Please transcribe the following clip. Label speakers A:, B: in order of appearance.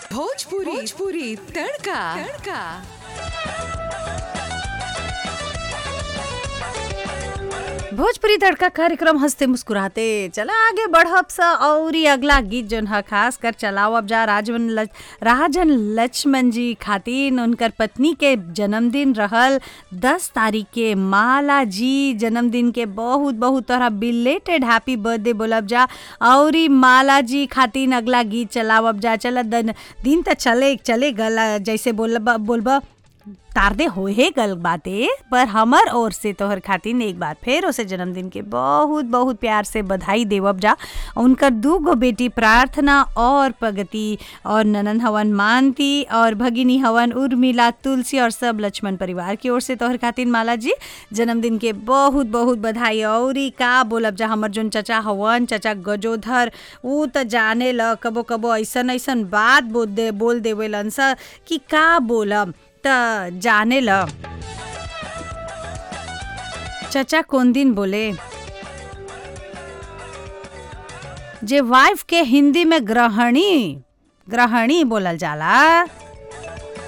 A: भोजपुरी भोजपुरी तड़का तड़का
B: भोजपुरी तड़का कार्यक्रम हंसते मुस्कुराते चला आगे बढ़ब सा और ही अगला गीत जोन ह खास कर चलाओ अब जा राजवन लच, राजन लक्ष्मण जी खातिन उनकर पत्नी के जन्मदिन रहल दस तारीख के माला जी जन्मदिन के बहुत बहुत तोहरा बिलेटेड हैप्पी बर्थडे बोलब जा और ही माला जी खातिन अगला गीत चलाओ अब जा चल दिन दिन तो चले चले गला जैसे बोलब बोलब तारदे होहे गल बाते पर हमर ओर से तोहर खातिन एक बार फिर उसे जन्मदिन के बहुत बहुत प्यार से बधाई देवब जा उनकर दू गो बेटी प्रार्थना और प्रगति और ननन हवन मानती और भगिनी हवन उर्मिला तुलसी और सब लक्ष्मण परिवार की ओर से तोहर खातिन माला जी जन्मदिन के बहुत बहुत बधाई और ई का बोलब जा हमर जोन चचा हवन चचा गजोधर ऊ त जाने ल कबो कबो ऐसन ऐसन बात बोल दे बोल देवेलन स कि का बोलब त जाने ल चचा कौन दिन बोले जे वाइफ के हिंदी में ग्रहणी ग्रहणी बोलल जाला